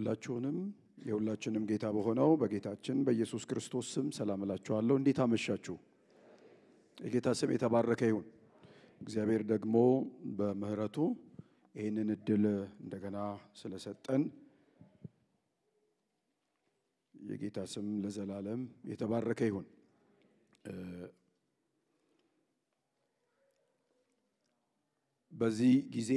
ሁላችሁንም የሁላችንም ጌታ በሆነው በጌታችን በኢየሱስ ክርስቶስ ስም ሰላም እላችኋለሁ። እንዴት አመሻችሁ? የጌታ ስም የተባረከ ይሁን። እግዚአብሔር ደግሞ በምሕረቱ ይህንን እድል እንደገና ስለሰጠን የጌታ ስም ለዘላለም የተባረከ ይሁን። በዚህ ጊዜ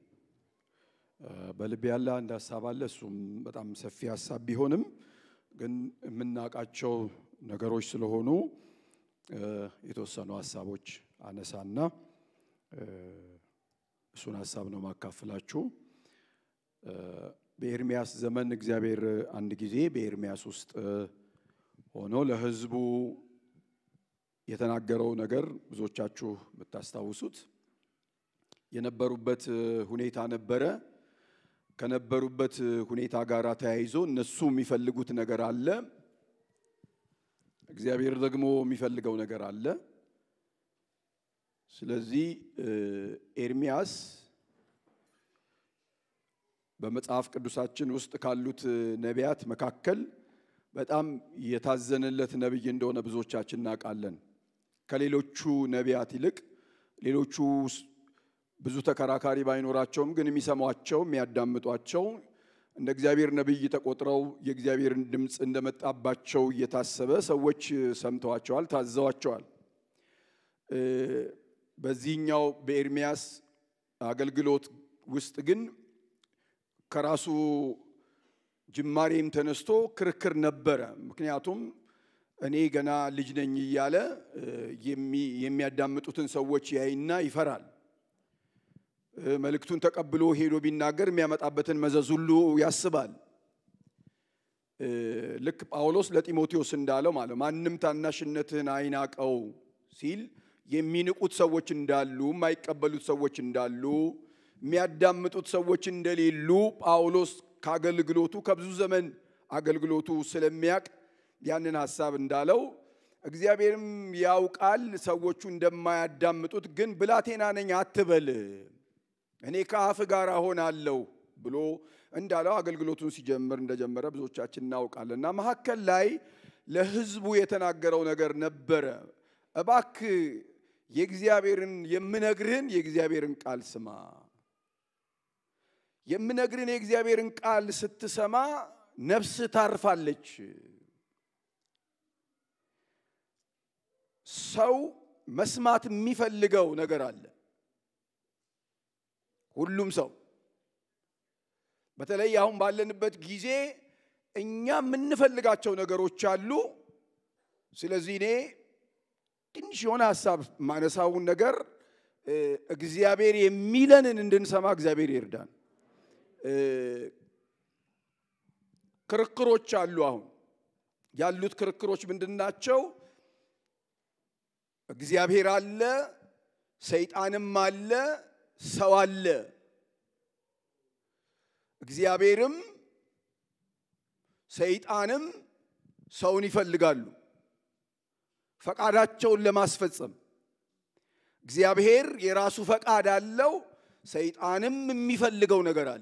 በልብ ያለ አንድ ሀሳብ አለ። እሱም በጣም ሰፊ ሀሳብ ቢሆንም ግን የምናውቃቸው ነገሮች ስለሆኑ የተወሰኑ ሀሳቦች አነሳና እሱን ሀሳብ ነው ማካፍላችሁ። በኤርሚያስ ዘመን እግዚአብሔር አንድ ጊዜ በኤርሚያስ ውስጥ ሆኖ ለሕዝቡ የተናገረው ነገር ብዙዎቻችሁ የምታስታውሱት የነበሩበት ሁኔታ ነበረ። ከነበሩበት ሁኔታ ጋር ተያይዞ እነሱ የሚፈልጉት ነገር አለ፣ እግዚአብሔር ደግሞ የሚፈልገው ነገር አለ። ስለዚህ ኤርሚያስ በመጽሐፍ ቅዱሳችን ውስጥ ካሉት ነቢያት መካከል በጣም የታዘነለት ነቢይ እንደሆነ ብዙዎቻችን እናውቃለን። ከሌሎቹ ነቢያት ይልቅ ሌሎቹ ብዙ ተከራካሪ ባይኖራቸውም ግን የሚሰሟቸው የሚያዳምጧቸው እንደ እግዚአብሔር ነቢይ ተቆጥረው የእግዚአብሔርን ድምፅ እንደመጣባቸው እየታሰበ ሰዎች ሰምተዋቸዋል፣ ታዘዋቸዋል። በዚህኛው በኤርሚያስ አገልግሎት ውስጥ ግን ከራሱ ጅማሬም ተነስቶ ክርክር ነበረ። ምክንያቱም እኔ ገና ልጅ ነኝ እያለ የሚያዳምጡትን ሰዎች ያይና ይፈራል። መልእክቱን ተቀብሎ ሄዶ ቢናገር የሚያመጣበትን መዘዝ ሁሉ ያስባል። ልክ ጳውሎስ ለጢሞቴዎስ እንዳለው ማለት ማንም ታናሽነትህን አይናቀው ሲል የሚንቁት ሰዎች እንዳሉ፣ የማይቀበሉት ሰዎች እንዳሉ፣ የሚያዳምጡት ሰዎች እንደሌሉ ጳውሎስ ከአገልግሎቱ ከብዙ ዘመን አገልግሎቱ ስለሚያቅ ያንን ሐሳብ እንዳለው እግዚአብሔርም ያውቃል ሰዎቹ እንደማያዳምጡት። ግን ብላቴና ነኝ አትበል እኔ ከአፍ ጋር እሆናለሁ ብሎ እንዳለው አገልግሎቱን ሲጀምር እንደጀመረ ብዙዎቻችን እናውቃለን። እና መካከል ላይ ለሕዝቡ የተናገረው ነገር ነበረ። እባክ የእግዚአብሔርን የምነግርህን የእግዚአብሔርን ቃል ስማ። የምነግርህን የእግዚአብሔርን ቃል ስትሰማ ነፍስ ታርፋለች። ሰው መስማት የሚፈልገው ነገር አለ። ሁሉም ሰው በተለይ አሁን ባለንበት ጊዜ እኛ የምንፈልጋቸው ነገሮች አሉ። ስለዚህ እኔ ትንሽ የሆነ ሀሳብ ማነሳውን ነገር እግዚአብሔር የሚለንን እንድንሰማ እግዚአብሔር ይርዳን። ክርክሮች አሉ። አሁን ያሉት ክርክሮች ምንድን ናቸው? እግዚአብሔር አለ፣ ሰይጣንም አለ፣ ሰው አለ። እግዚአብሔርም ሰይጣንም ሰውን ይፈልጋሉ ፈቃዳቸውን ለማስፈጸም። እግዚአብሔር የራሱ ፈቃድ አለው፣ ሰይጣንም የሚፈልገው ነገር አለ።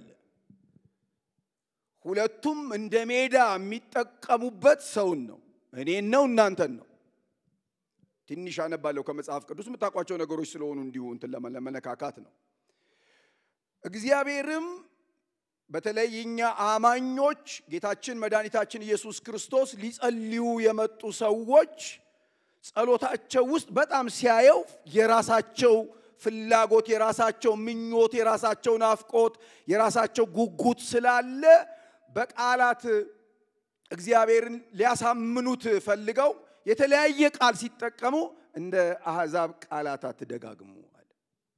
ሁለቱም እንደ ሜዳ የሚጠቀሙበት ሰውን ነው፣ እኔን ነው፣ እናንተን ነው። ትንሽ አነባለሁ ከመጽሐፍ ቅዱስ የምታውቋቸው ነገሮች ስለሆኑ እንዲሁ እንትን ለመነካካት ነው። እግዚአብሔርም በተለይ እኛ አማኞች ጌታችን መድኃኒታችን ኢየሱስ ክርስቶስ ሊጸልዩ የመጡ ሰዎች ጸሎታቸው ውስጥ በጣም ሲያየው የራሳቸው ፍላጎት፣ የራሳቸው ምኞት፣ የራሳቸው ናፍቆት፣ የራሳቸው ጉጉት ስላለ በቃላት እግዚአብሔርን ሊያሳምኑት ፈልገው የተለያየ ቃል ሲጠቀሙ እንደ አሕዛብ ቃላት አትደጋግሙ አለ።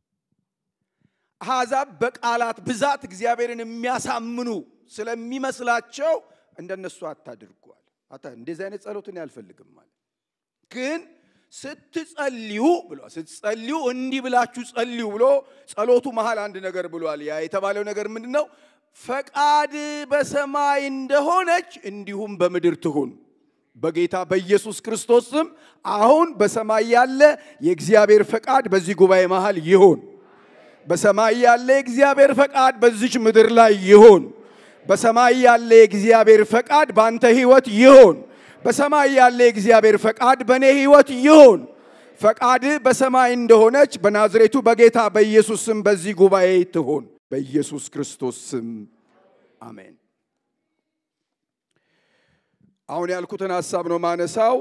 አሕዛብ በቃላት ብዛት እግዚአብሔርን የሚያሳምኑ ስለሚመስላቸው እንደነሱ አታድርጓል። እንደዚህ አይነት ጸሎትን አልፈልግም ማለት ግን ስትጸልዩ ብሎ ስትጸልዩ እንዲህ ብላችሁ ጸልዩ ብሎ ጸሎቱ መሃል አንድ ነገር ብሏል። ያ የተባለው ነገር ምንድን ነው? ፈቃድ በሰማይ እንደሆነች እንዲሁም በምድር ትሁን። በጌታ በኢየሱስ ክርስቶስ ስም አሁን በሰማይ ያለ የእግዚአብሔር ፈቃድ በዚህ ጉባኤ መሃል ይሁን። በሰማይ ያለ የእግዚአብሔር ፈቃድ በዚች ምድር ላይ ይሁን። በሰማይ ያለ የእግዚአብሔር ፈቃድ በአንተ ህይወት ይሁን። በሰማይ ያለ የእግዚአብሔር ፈቃድ በእኔ ህይወት ይሁን። ፈቃድ በሰማይ እንደሆነች በናዝሬቱ በጌታ በኢየሱስ ስም በዚህ ጉባኤ ትሁን። በኢየሱስ ክርስቶስ ስም አሜን። አሁን ያልኩትን ሀሳብ ነው ማነሳው።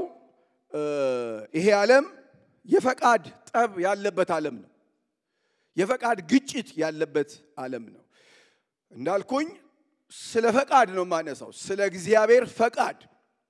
ይሄ ዓለም የፈቃድ ጠብ ያለበት ዓለም ነው። የፈቃድ ግጭት ያለበት ዓለም ነው። እንዳልኩኝ ስለ ፈቃድ ነው ማነሳው፣ ስለ እግዚአብሔር ፈቃድ።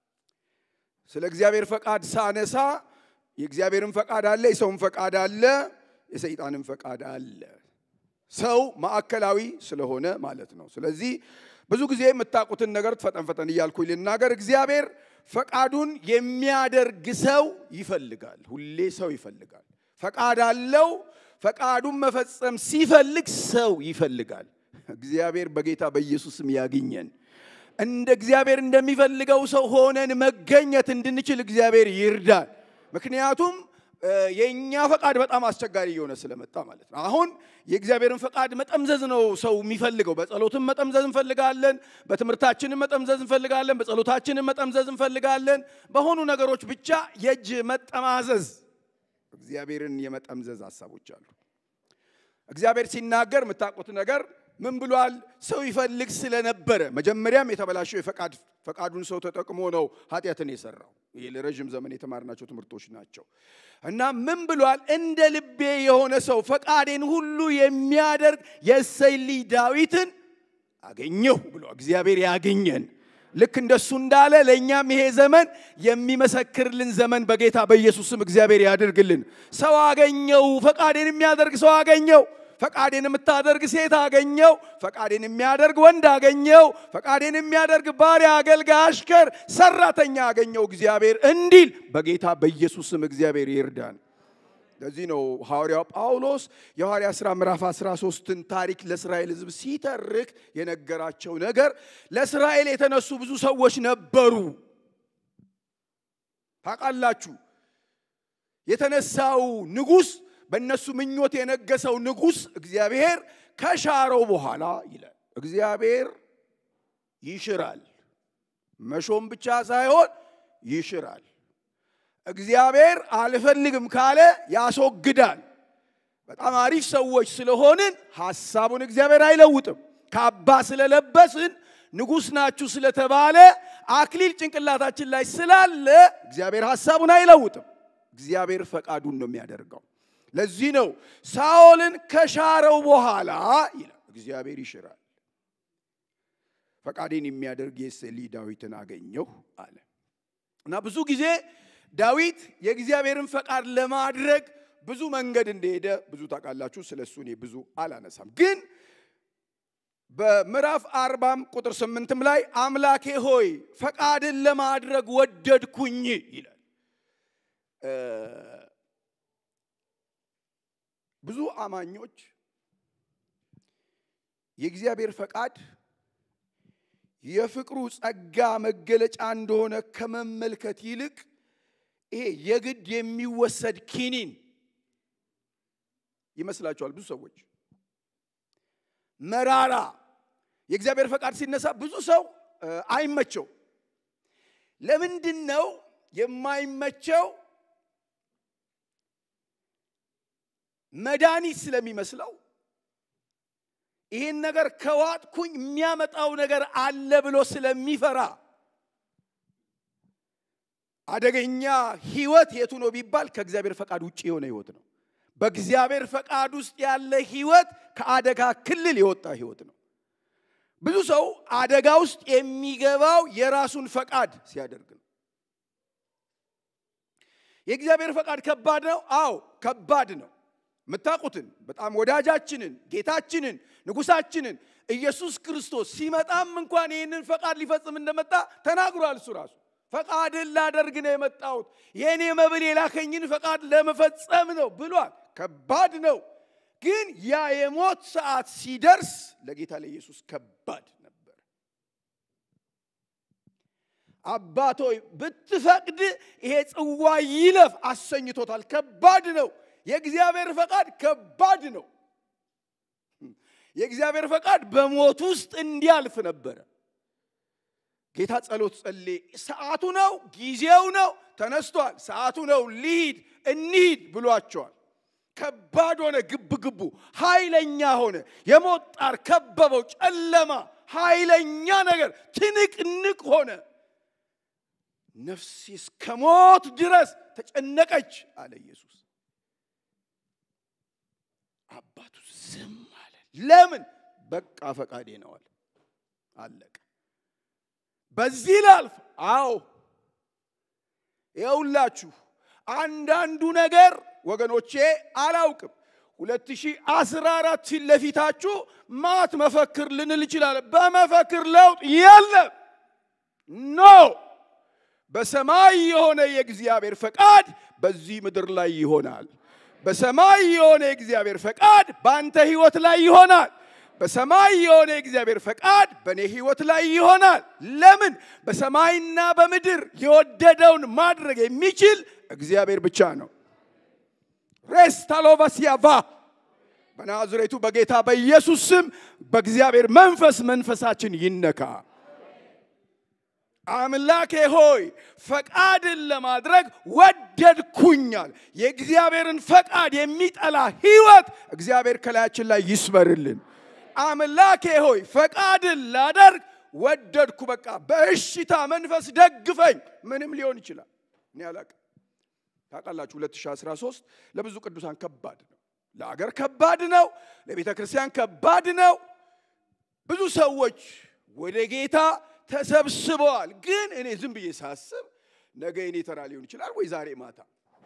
ስለ እግዚአብሔር ፈቃድ ሳነሳ የእግዚአብሔርን ፈቃድ አለ፣ የሰውን ፈቃድ አለ፣ የሰይጣንን ፈቃድ አለ። ሰው ማዕከላዊ ስለሆነ ማለት ነው። ስለዚህ ብዙ ጊዜ የምታውቁትን ነገር ፈጠን ፈጠን እያልኩ ልናገር። እግዚአብሔር ፈቃዱን የሚያደርግ ሰው ይፈልጋል። ሁሌ ሰው ይፈልጋል። ፈቃድ አለው። ፈቃዱን መፈጸም ሲፈልግ ሰው ይፈልጋል። እግዚአብሔር በጌታ በኢየሱስም ያግኘን። እንደ እግዚአብሔር እንደሚፈልገው ሰው ሆነን መገኘት እንድንችል እግዚአብሔር ይርዳል። ምክንያቱም የእኛ ፈቃድ በጣም አስቸጋሪ እየሆነ ስለመጣ ማለት ነው። አሁን የእግዚአብሔርን ፈቃድ መጠምዘዝ ነው ሰው የሚፈልገው። በጸሎትም መጠምዘዝ እንፈልጋለን፣ በትምህርታችንም መጠምዘዝ እንፈልጋለን፣ በጸሎታችንም መጠምዘዝ እንፈልጋለን። በሆኑ ነገሮች ብቻ የእጅ መጠማዘዝ እግዚአብሔርን የመጠምዘዝ ሀሳቦች አሉ። እግዚአብሔር ሲናገር የምታውቁት ነገር ምን ብሏል? ሰው ይፈልግ ስለነበረ መጀመሪያም የተበላሸው የፈቃድ ፈቃዱን ሰው ተጠቅሞ ነው ኃጢአትን የሰራው። ይህ ለረዥም ዘመን የተማርናቸው ትምህርቶች ናቸው። እና ምን ብሏል? እንደ ልቤ የሆነ ሰው ፈቃዴን ሁሉ የሚያደርግ የእሰይ ልጅ ዳዊትን አገኘሁ ብሎ እግዚአብሔር ያገኘን። ልክ እንደሱ እንዳለ ለእኛም ይሄ ዘመን የሚመሰክርልን ዘመን በጌታ በኢየሱስም እግዚአብሔር ያድርግልን። ሰው አገኘው፣ ፈቃዴን የሚያደርግ ሰው አገኘው። ፈቃዴን የምታደርግ ሴት አገኘው። ፈቃዴን የሚያደርግ ወንድ አገኘው። ፈቃዴን የሚያደርግ ባሪያ፣ አገልጋይ፣ አሽከር፣ ሰራተኛ አገኘው እግዚአብሔር እንዲል በጌታ በኢየሱስም እግዚአብሔር ይርዳን። ለዚህ ነው ሐዋርያው ጳውሎስ የሐዋርያ ሥራ ምዕራፍ 13ን ታሪክ ለእስራኤል ሕዝብ ሲተርክ የነገራቸው ነገር ለእስራኤል የተነሱ ብዙ ሰዎች ነበሩ። ታውቃላችሁ የተነሳው ንጉሥ በእነሱ ምኞት የነገሰው ንጉሥ እግዚአብሔር ከሻረው በኋላ ይላል እግዚአብሔር ይሽራል። መሾም ብቻ ሳይሆን ይሽራል። እግዚአብሔር አልፈልግም ካለ ያስወግዳል። በጣም አሪፍ ሰዎች ስለሆንን ሐሳቡን እግዚአብሔር አይለውጥም። ካባ ስለለበስን ንጉሥ ናችሁ ስለተባለ አክሊል ጭንቅላታችን ላይ ስላለ እግዚአብሔር ሐሳቡን አይለውጥም። እግዚአብሔር ፈቃዱን ነው የሚያደርገው። ለዚህ ነው ሳኦልን ከሻረው በኋላ ይላል እግዚአብሔር ይሽራል። ፈቃዴን የሚያደርግ የእሴይ ልጅ ዳዊትን አገኘሁ አለ እና ብዙ ጊዜ ዳዊት የእግዚአብሔርን ፈቃድ ለማድረግ ብዙ መንገድ እንደሄደ ብዙ ታውቃላችሁ። ስለ እሱ እኔ ብዙ አላነሳም። ግን በምዕራፍ አርባም ቁጥር ስምንትም ላይ አምላኬ ሆይ ፈቃድን ለማድረግ ወደድኩኝ ይላል። ብዙ አማኞች የእግዚአብሔር ፈቃድ የፍቅሩ ጸጋ መገለጫ እንደሆነ ከመመልከት ይልቅ ይሄ የግድ የሚወሰድ ኪኒን ይመስላቸዋል። ብዙ ሰዎች መራራ የእግዚአብሔር ፈቃድ ሲነሳ ብዙ ሰው አይመቸው። ለምንድን ነው የማይመቸው? መድኃኒት ስለሚመስለው ይህን ነገር ከዋጥኩኝ የሚያመጣው ነገር አለ ብሎ ስለሚፈራ አደገኛ ህይወት የቱ ነው ቢባል ከእግዚአብሔር ፈቃድ ውጭ የሆነ ህይወት ነው። በእግዚአብሔር ፈቃድ ውስጥ ያለ ህይወት ከአደጋ ክልል የወጣ ህይወት ነው። ብዙ ሰው አደጋ ውስጥ የሚገባው የራሱን ፈቃድ ሲያደርግ ነው። የእግዚአብሔር ፈቃድ ከባድ ነው። አዎ ከባድ ነው። የምታውቁትን በጣም ወዳጃችንን ጌታችንን ንጉሳችንን ኢየሱስ ክርስቶስ ሲመጣም እንኳን ይህንን ፈቃድ ሊፈጽም እንደመጣ ተናግሯል። እሱ ራሱ ፈቃድን ላደርግ ነው የመጣሁት የእኔ መብል የላከኝን ፈቃድ ለመፈጸም ነው ብሏል። ከባድ ነው። ግን ያ የሞት ሰዓት ሲደርስ ለጌታ ለኢየሱስ ከባድ ነበር። አባቶይ ብትፈቅድ ይሄ ጽዋ ይለፍ አሰኝቶታል። ከባድ ነው። የእግዚአብሔር ፈቃድ ከባድ ነው። የእግዚአብሔር ፈቃድ በሞት ውስጥ እንዲያልፍ ነበረ። ጌታ ጸሎት ጸሌ ሰዓቱ ነው፣ ጊዜው ነው፣ ተነስቷል፣ ሰዓቱ ነው፣ ልሂድ እንሂድ ብሏቸዋል። ከባድ ሆነ፣ ግብ ግቡ ኃይለኛ ሆነ። የሞት ጣር ከበበው፣ ጨለማ፣ ኃይለኛ ነገር ትንቅንቅ ሆነ። ነፍሴ እስከ ሞት ድረስ ተጨነቀች አለ ኢየሱስ። አባቱ ዝም አለ። ለምን? በቃ ፈቃዴ ነው አለ። አለቀ። በዚህ ላልፍ? አዎ። ይኸውላችሁ አንዳንዱ ነገር ወገኖቼ አላውቅም 2014 ፊት ለፊታችሁ ማት መፈክር ልንል ይችላለን። በመፈክር ለውጥ የለም። ኖ በሰማይ የሆነ የእግዚአብሔር ፈቃድ በዚህ ምድር ላይ ይሆናል። በሰማይ የሆነ የእግዚአብሔር ፈቃድ በአንተ ህይወት ላይ ይሆናል። በሰማይ የሆነ የእግዚአብሔር ፈቃድ በእኔ ህይወት ላይ ይሆናል። ለምን? በሰማይና በምድር የወደደውን ማድረግ የሚችል እግዚአብሔር ብቻ ነው። ሬስታሎቫሲያቫ በናዝሬቱ በጌታ በኢየሱስ ስም በእግዚአብሔር መንፈስ መንፈሳችን ይነካ። አምላኬ ሆይ ፈቃድን ለማድረግ ወደድኩኛል። የእግዚአብሔርን ፈቃድ የሚጠላ ህይወት እግዚአብሔር ከላያችን ላይ ይስበርልን። አምላኬ ሆይ ፈቃድን ላደርግ ወደድኩ። በቃ በእሽታ መንፈስ ደግፈኝ። ምንም ሊሆን ይችላል። እኔ አላቅም። ታውቃላችሁ 2013 ለብዙ ቅዱሳን ከባድ ነው። ለአገር ከባድ ነው። ለቤተ ክርስቲያን ከባድ ነው። ብዙ ሰዎች ወደ ጌታ ተሰብስበዋል። ግን እኔ ዝም ብዬ ሳስብ ነገ የኔ ተራ ሊሆን ይችላል ወይ ዛሬ ማታ።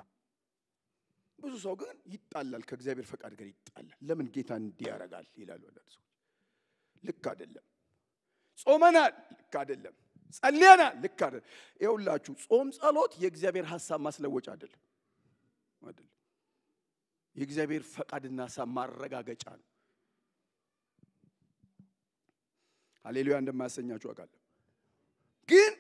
ብዙ ሰው ግን ይጣላል፣ ከእግዚአብሔር ፈቃድ ጋር ይጣላል። ለምን ጌታ እንዲህ ያደርጋል ይላሉ አንዳንድ ሰዎች። ልክ አይደለም። ጾመናል፣ ልክ አይደለም። ጸልየናል፣ ልክ አይደለም። ይኸውላችሁ ጾም ጸሎት የእግዚአብሔር ሀሳብ ማስለወጫ አይደለም አይደለም። የእግዚአብሔር ፈቃድና ሀሳብ ማረጋገጫ ነው። ሃሌሉያ እንደማያሰኛችሁ አውቃለሁ። ግን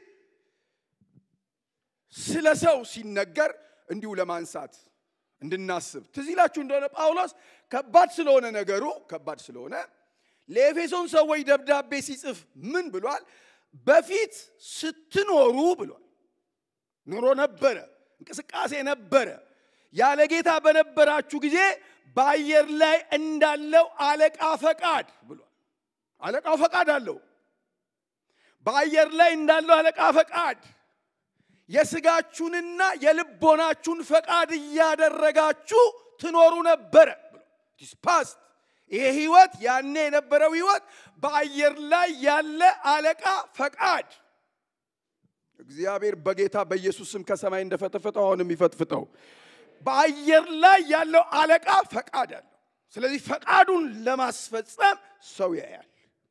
ስለ ሰው ሲነገር እንዲሁ ለማንሳት እንድናስብ ትዝ ይላችሁ እንደሆነ ጳውሎስ ከባድ ስለሆነ ነገሩ ከባድ ስለሆነ ለኤፌሶን ሰዎች ደብዳቤ ሲጽፍ ምን ብሏል? በፊት ስትኖሩ ብሏል። ኑሮ ነበረ፣ እንቅስቃሴ ነበረ። ያለ ጌታ በነበራችሁ ጊዜ በአየር ላይ እንዳለው አለቃ ፈቃድ ብሏል። አለቃው ፈቃድ አለው። በአየር ላይ እንዳለው አለቃ ፈቃድ የስጋችሁንና የልቦናችሁን ፈቃድ እያደረጋችሁ ትኖሩ ነበረ ፓስት ይሄ ህይወት ያኔ የነበረው ህይወት በአየር ላይ ያለ አለቃ ፈቃድ እግዚአብሔር በጌታ በኢየሱስ ስም ከሰማይ እንደፈተፈተው አሁንም ይፈትፍተው። በአየር ላይ ያለው አለቃ ፈቃድ አለው። ስለዚህ ፈቃዱን ለማስፈጸም ሰው ያያል።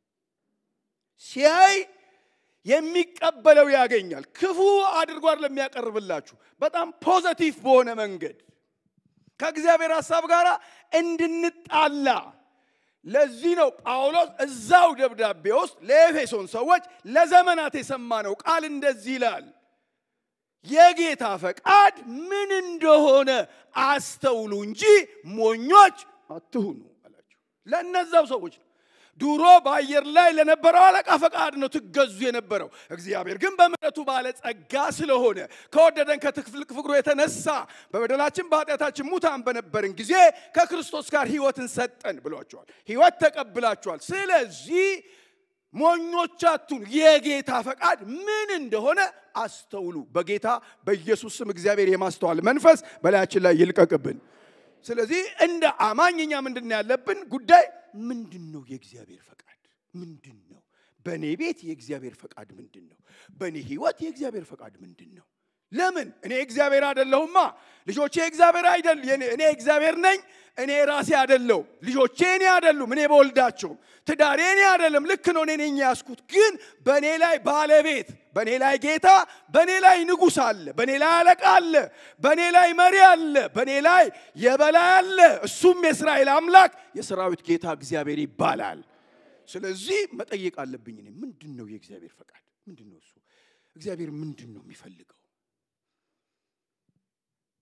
ሲያይ የሚቀበለው ያገኛል። ክፉ አድርጎ ለሚያቀርብላችሁ በጣም ፖዘቲቭ በሆነ መንገድ ከእግዚአብሔር ሀሳብ ጋር እንድንጣላ ለዚህ ነው ጳውሎስ እዛው ደብዳቤ ውስጥ ለኤፌሶን ሰዎች ለዘመናት የሰማነው ቃል እንደዚህ ይላል፣ የጌታ ፈቃድ ምን እንደሆነ አስተውሉ እንጂ ሞኞች አትሁኑ አላቸው። ለእነዛው ሰዎች ነው። ድሮ በአየር ላይ ለነበረው አለቃ ፈቃድ ነው ትገዙ የነበረው። እግዚአብሔር ግን በምሕረቱ ባለጸጋ ስለሆነ ከወደደን ከትክፍል ፍቅሩ የተነሳ በበደላችን በኃጢአታችን ሙታን በነበርን ጊዜ ከክርስቶስ ጋር ሕይወትን ሰጠን ብሏቸዋል። ሕይወት ተቀብላችኋል። ስለዚህ ሞኞች አትሁኑ፣ የጌታ ፈቃድ ምን እንደሆነ አስተውሉ። በጌታ በኢየሱስ ስም እግዚአብሔር የማስተዋል መንፈስ በላያችን ላይ ይልቀቅብን። ስለዚህ እንደ አማኝ እኛ ምንድን ነው ያለብን ጉዳይ ምንድን ነው? የእግዚአብሔር ፈቃድ ምንድን ነው? በእኔ ቤት የእግዚአብሔር ፈቃድ ምንድን ነው? በእኔ ህይወት የእግዚአብሔር ፈቃድ ምንድን ነው? ለምን እኔ እግዚአብሔር አይደለሁማ። ልጆቼ እግዚአብሔር አይደል እኔ እግዚአብሔር ነኝ። እኔ ራሴ አይደለሁም። ልጆቼ እኔ አይደሉም። እኔ በወልዳቸውም ትዳሬ እኔ አይደለም። ልክ ነው። እኔ ነኝ ያስኩት። ግን በእኔ ላይ ባለቤት፣ በእኔ ላይ ጌታ፣ በእኔ ላይ ንጉሥ አለ፣ በእኔ ላይ አለቃ አለ፣ በእኔ ላይ መሪ አለ፣ በእኔ ላይ የበላይ አለ። እሱም የእስራኤል አምላክ የሰራዊት ጌታ እግዚአብሔር ይባላል። ስለዚህ መጠየቅ አለብኝ እኔ ምንድን ነው የእግዚአብሔር ፈቃድ ምንድን ነው? እሱ እግዚአብሔር ምንድን ነው የሚፈልገው?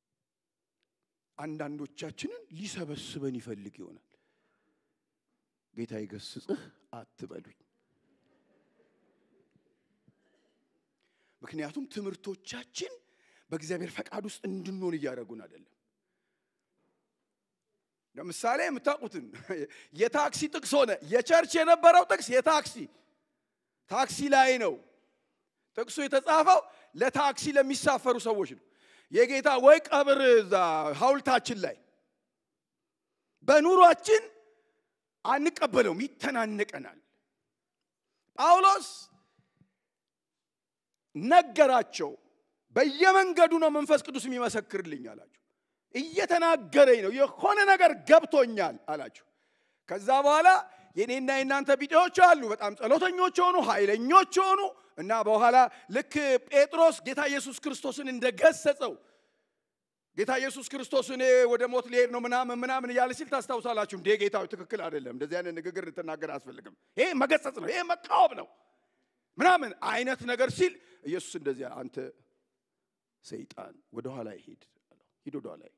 አንዳንዶቻችንን ሊሰበስበን ይፈልግ ይሆናል። ጌታ ይገስጽህ አትበሉኝ። ምክንያቱም ትምህርቶቻችን በእግዚአብሔር ፈቃድ ውስጥ እንድንሆን እያደረጉን አይደለም። ለምሳሌ የምታውቁትን የታክሲ ጥቅስ ሆነ። የቸርች የነበረው ጥቅስ የታክሲ ታክሲ ላይ ነው። ጥቅሱ የተጻፈው ለታክሲ ለሚሳፈሩ ሰዎች ነው። የጌታ ወይ ቀብር እዛ ሐውልታችን ላይ በኑሯችን አንቀበለውም፣ ይተናነቀናል። ጳውሎስ ነገራቸው። በየመንገዱ ነው መንፈስ ቅዱስ የሚመሰክርልኝ አላቸው። እየተናገረኝ ነው፣ የሆነ ነገር ገብቶኛል አላቸው። ከዛ በኋላ የኔና የእናንተ ቢጤዎች አሉ፣ በጣም ጸሎተኞች የሆኑ ኃይለኞች የሆኑ እና በኋላ ልክ ጴጥሮስ ጌታ ኢየሱስ ክርስቶስን እንደገሰጸው ጌታ ኢየሱስ ክርስቶስ እኔ ወደ ሞት ሊሄድ ነው ምናምን ምናምን እያለ ሲል ታስታውሳላችሁ። እንዴ ጌታዊ ትክክል አይደለም፣ እንደዚህ አይነት ንግግር ልትናገር አያስፈልግም፣ ይሄ መገሰጽ ነው፣ ይሄ መቃወም ነው ምናምን አይነት ነገር ሲል ኢየሱስ እንደዚያ አንተ ሰይጣን ወደ ኋላ ሂድ አለው። ሂድ ወደ ኋላ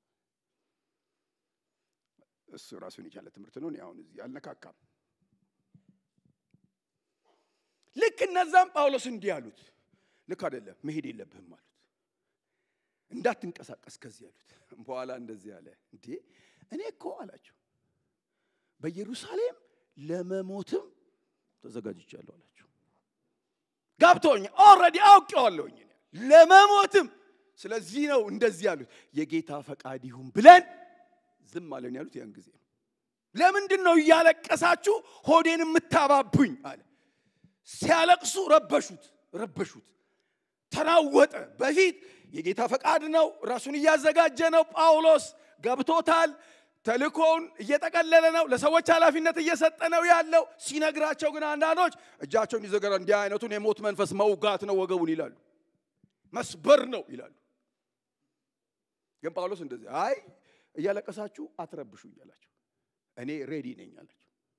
እሱ ራሱን የቻለ ትምህርት ነው። እኔ አሁን እዚህ አልነካካም። ልክ እነዛም ጳውሎስ እንዲህ አሉት፣ ልክ አይደለም መሄድ የለብህም አሉት። እንዳትንቀሳቀስ ከዚህ አሉት። በኋላ እንደዚህ አለ፣ እንዴ እኔ እኮ አላቸው በኢየሩሳሌም ለመሞትም ተዘጋጅቻለሁ አላቸው። ገብቶኝ ኦልሬዲ አውቄዋለሁኝ ለመሞትም። ስለዚህ ነው እንደዚህ ያሉት የጌታ ፈቃድ ይሁን ብለን ዝም አለን ያሉት ያን ጊዜ ነው። ለምንድን ነው እያለቀሳችሁ ሆዴን የምታባቡኝ አለ። ሲያለቅሱ ረበሹት ረበሹት፣ ተናወጠ። በፊት የጌታ ፈቃድ ነው፣ ራሱን እያዘጋጀ ነው። ጳውሎስ ገብቶታል። ተልኮውን እየጠቀለለ ነው። ለሰዎች ኃላፊነት እየሰጠ ነው ያለው። ሲነግራቸው ግን አንዳንዶች እጃቸውን ይዘገራ እንዲህ አይነቱን የሞት መንፈስ መውጋት ነው ወገቡን ይላሉ፣ መስበር ነው ይላሉ። ግን ጳውሎስ እንደዚህ አይ እያለቀሳችሁ አትረብሹ እያላቸው እኔ ሬዲ ነኝ አላቸው።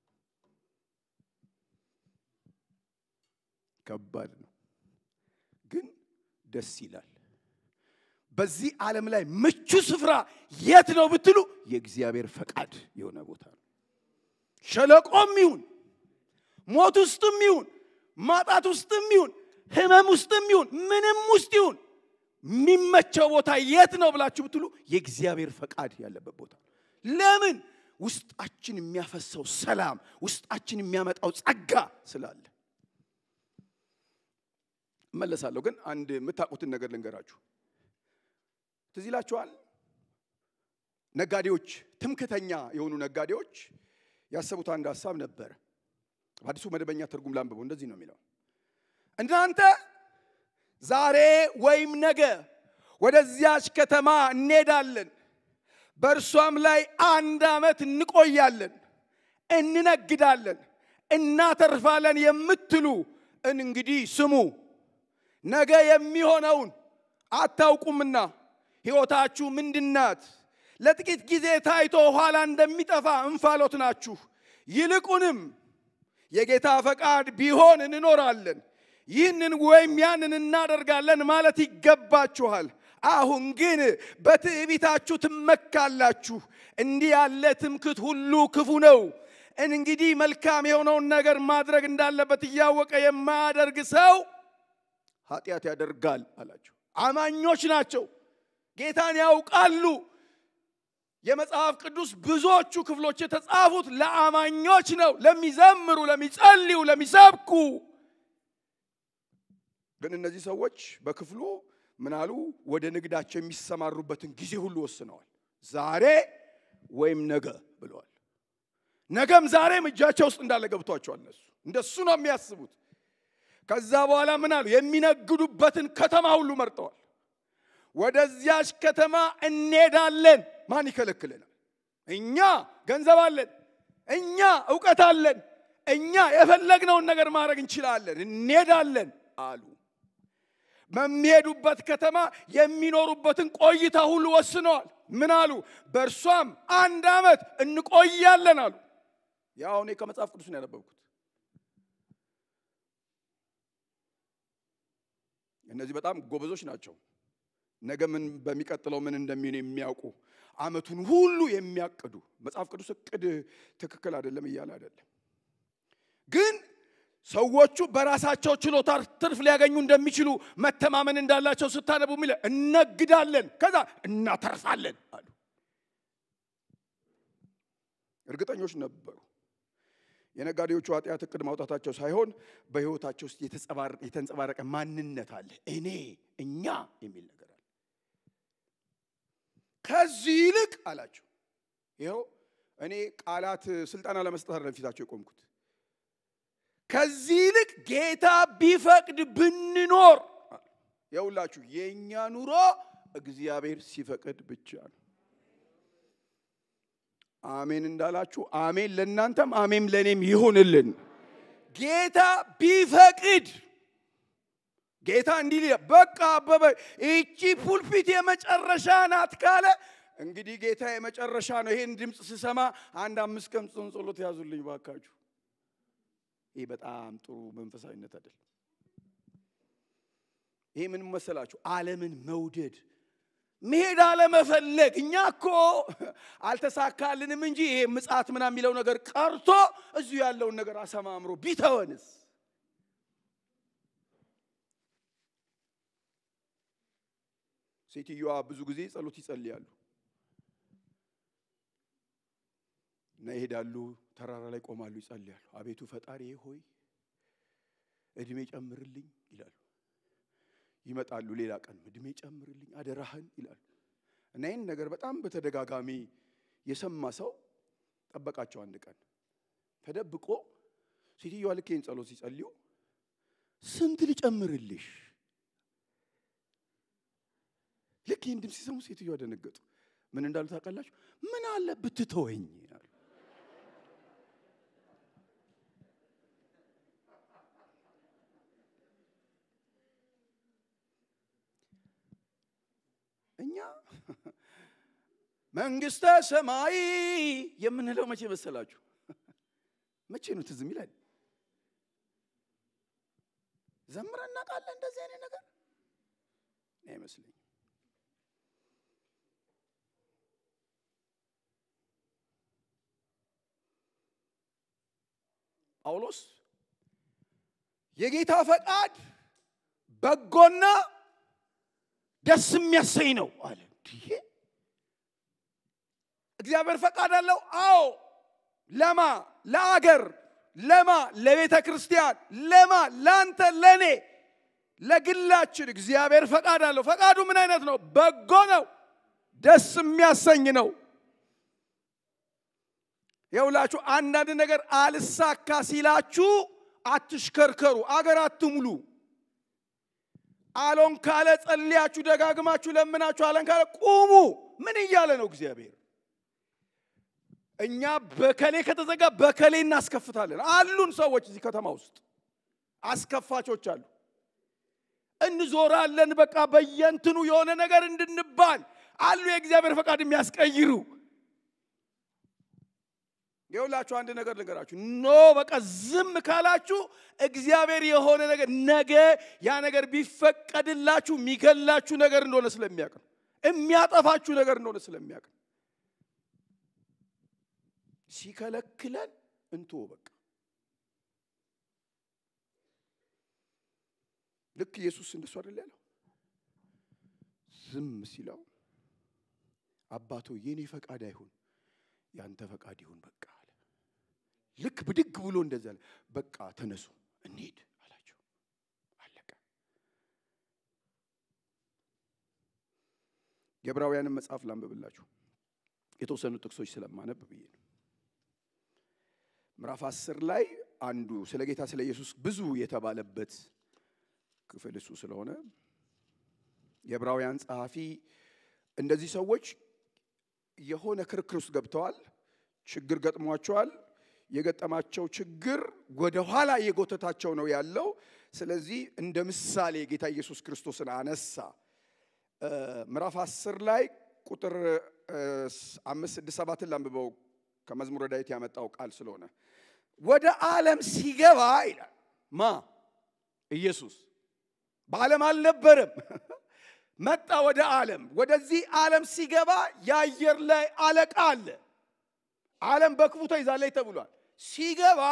ከባድ ነው ግን ደስ ይላል። በዚህ ዓለም ላይ ምቹ ስፍራ የት ነው ብትሉ የእግዚአብሔር ፈቃድ የሆነ ቦታ ነው። ሸለቆም ይሁን ሞት ውስጥም ይሁን ማጣት ውስጥም ይሁን ህመም ውስጥም ይሁን ምንም ውስጥ ይሁን የሚመቸው ቦታ የት ነው ብላችሁ ብትሉ የእግዚአብሔር ፈቃድ ያለበት ቦታ ለምን? ውስጣችን የሚያፈሰው ሰላም፣ ውስጣችን የሚያመጣው ጸጋ ስላለ። እመለሳለሁ፣ ግን አንድ የምታውቁትን ነገር ልንገራችሁ። ትዝ ይላችኋል? ነጋዴዎች፣ ትምክተኛ የሆኑ ነጋዴዎች ያሰቡት አንድ ሀሳብ ነበረ። በአዲሱ መደበኛ ትርጉም ላንብበው። እንደዚህ ነው የሚለው እናንተ ዛሬ ወይም ነገ ወደዚያች ከተማ እንሄዳለን፣ በእርሷም ላይ አንድ ዓመት እንቆያለን፣ እንነግዳለን፣ እናተርፋለን የምትሉ እንግዲህ ስሙ። ነገ የሚሆነውን አታውቁምና ሕይወታችሁ ምንድናት? ለጥቂት ጊዜ ታይቶ ኋላ እንደሚጠፋ እንፋሎት ናችሁ። ይልቁንም የጌታ ፈቃድ ቢሆን እንኖራለን ይህንን ወይም ያንን እናደርጋለን ማለት ይገባችኋል። አሁን ግን በትዕቢታችሁ ትመካላችሁ። እንዲህ ያለ ትምክት ሁሉ ክፉ ነው። እንግዲህ መልካም የሆነውን ነገር ማድረግ እንዳለበት እያወቀ የማያደርግ ሰው ኃጢአት ያደርጋል አላቸው። አማኞች ናቸው፣ ጌታን ያውቃሉ። የመጽሐፍ ቅዱስ ብዙዎቹ ክፍሎች የተጻፉት ለአማኞች ነው፣ ለሚዘምሩ፣ ለሚጸልዩ፣ ለሚሰብኩ ግን እነዚህ ሰዎች በክፍሉ ምናሉ ወደ ንግዳቸው የሚሰማሩበትን ጊዜ ሁሉ ወስነዋል። ዛሬ ወይም ነገ ብለዋል። ነገም ዛሬም እጃቸው ውስጥ እንዳለ ገብቷቸዋል። እነሱ እንደሱ ነው የሚያስቡት። ከዛ በኋላ ምን አሉ? የሚነግዱበትን ከተማ ሁሉ መርጠዋል። ወደዚያች ከተማ እንሄዳለን። ማን ይከለክለናል? እኛ ገንዘብ አለን፣ እኛ እውቀት አለን፣ እኛ የፈለግነውን ነገር ማድረግ እንችላለን፣ እንሄዳለን አሉ። በሚሄዱበት ከተማ የሚኖሩበትን ቆይታ ሁሉ ወስነዋል። ምን አሉ? በእርሷም አንድ ዓመት እንቆያለን አሉ። ያው እኔ ከመጽሐፍ ቅዱስ ነው ያነበብኩት። እነዚህ በጣም ጎበዞች ናቸው። ነገ ምን በሚቀጥለው ምን እንደሚሆን የሚያውቁ ዓመቱን ሁሉ የሚያቅዱ መጽሐፍ ቅዱስ እቅድ ትክክል አይደለም እያለ አይደለም። ግን ሰዎቹ በራሳቸው ችሎታ ትርፍ ሊያገኙ እንደሚችሉ መተማመን እንዳላቸው ስታነቡ የሚለ እነግዳለን፣ ከዛ እናተርፋለን አሉ። እርግጠኞች ነበሩ። የነጋዴዎቹ ኃጢአት እቅድ ማውጣታቸው ሳይሆን በሕይወታቸው ውስጥ የተንጸባረቀ ማንነት አለ። እኔ እኛ የሚል ነገር አለ። ከዚህ ይልቅ አላቸው። ይኸው እኔ ቃላት ስልጠና ለመስጠት አይደለም ፊታቸው የቆምኩት። ከዚህ ይልቅ ጌታ ቢፈቅድ ብንኖር የሁላችሁ የእኛ ኑሮ እግዚአብሔር ሲፈቅድ ብቻ ነው። አሜን እንዳላችሁ አሜን ለእናንተም አሜን ለእኔም ይሁንልን። ጌታ ቢፈቅድ ጌታ እንዲህ ሊለ በቃ አበበ ይቺ ፑልፒት የመጨረሻ ናት ካለ እንግዲህ ጌታ የመጨረሻ ነው። ይሄን ድምፅ ስሰማ አንድ አምስት ቀን ጾም ጸሎት ያዙልኝ ባካችሁ። ይህ በጣም ጥሩ መንፈሳዊነት አይደለም። ይሄ ምን መሰላችሁ? ዓለምን መውደድ መሄድ አለመፈለግ። እኛ እኮ አልተሳካልንም እንጂ ይሄ ምጽአት ምናምን የሚለው ነገር ቀርቶ እዚሁ ያለውን ነገር አሰማምሮ ቢተወንስ? ሴትዮዋ ብዙ ጊዜ ጸሎት ይጸልያሉ እና ይሄዳሉ፣ ተራራ ላይ ቆማሉ፣ ይጸልያሉ። አቤቱ ፈጣሪ ሆይ እድሜ ጨምርልኝ ይላሉ። ይመጣሉ። ሌላ ቀን እድሜ ጨምርልኝ አደራህን ይላሉ። እና ይህን ነገር በጣም በተደጋጋሚ የሰማ ሰው ጠበቃቸው። አንድ ቀን ተደብቆ ሴትዮዋ ልክ ይህን ጸሎት ሲጸልዩ ስንት ልጨምርልሽ? ልክ ይህን ድምፅ ሲሰሙ ሴትዮዋ ደነገጡ። ምን እንዳሉ ታውቃላችሁ? ምን አለ ብትተወኝ አሉ። እኛ መንግስተ ሰማይ የምንለው መቼ መሰላችሁ? መቼ ነው ትዝ የሚለን? ዘምረን እናውቃለን? እንደዚህ አይነት ነገር አይመስለኝም። ጳውሎስ የጌታ ፈቃድ በጎና ደስ የሚያሰኝ ነው አለ። እግዚአብሔር ፈቃድ አለው። አዎ። ለማ ለአገር፣ ለማ ለቤተ ክርስቲያን፣ ለማ ለአንተ፣ ለእኔ፣ ለግላችን እግዚአብሔር ፈቃድ አለው። ፈቃዱ ምን አይነት ነው? በጎ ነው፣ ደስ የሚያሰኝ ነው። የውላችሁ አንዳንድ ነገር አልሳካ ሲላችሁ አትሽከርከሩ፣ አገር አትሙሉ። አሎን ካለ ጸልያችሁ ደጋግማችሁ ለምናችሁ አለን ካለ ቁሙ። ምን እያለ ነው እግዚአብሔር? እኛ በከሌ ከተዘጋ በከሌ እናስከፍታለን። አሉን ሰዎች እዚህ ከተማ ውስጥ አስከፋቾች አሉ። እንዞራለን በቃ በየንትኑ የሆነ ነገር እንድንባል አሉ። የእግዚአብሔር ፈቃድ የሚያስቀይሩ የሁላችሁ አንድ ነገር ልንገራችሁ። ኖ በቃ ዝም ካላችሁ እግዚአብሔር የሆነ ነገር ነገ ያ ነገር ቢፈቀድላችሁ የሚገላችሁ ነገር እንደሆነ ስለሚያውቅ ነው። የሚያጠፋችሁ ነገር እንደሆነ ስለሚያውቅ ነው። ሲከለክለን እንቶ በቃ ልክ ኢየሱስ እንደሱ አይደል ያለው? ዝም ሲለው አባቶ የኔ ፈቃድ አይሁን ያንተ ፈቃድ ይሁን በቃ አለ። ልክ ብድግ ብሎ እንደዛ አለ። በቃ ተነሱ እንሂድ አላቸው። አለቀ። የዕብራውያንን መጽሐፍ ላንብብላችሁ የተወሰኑ ጥቅሶች ስለማነብ ብዬ ነው። ምዕራፍ አስር ላይ አንዱ ስለ ጌታ ስለ ኢየሱስ ብዙ የተባለበት ክፍል እሱ ስለሆነ የዕብራውያን ጸሐፊ እንደዚህ ሰዎች የሆነ ክርክር ውስጥ ገብተዋል። ችግር ገጥሟቸዋል። የገጠማቸው ችግር ወደ ኋላ የጎተታቸው ነው ያለው። ስለዚህ እንደ ምሳሌ ጌታ ኢየሱስ ክርስቶስን አነሳ። ምዕራፍ አስር ላይ ቁጥር አምስት ስድስት ሰባትን ላንብበው ከመዝሙረ ዳዊት ያመጣው ቃል ስለሆነ ወደ ዓለም ሲገባ ይላል ማ ኢየሱስ በዓለም አልነበረም። መጣ ወደ ዓለም። ወደዚህ ዓለም ሲገባ የአየር ላይ አለቃ አለ። ዓለም በክፉ ተይዛለች ተብሏል። ሲገባ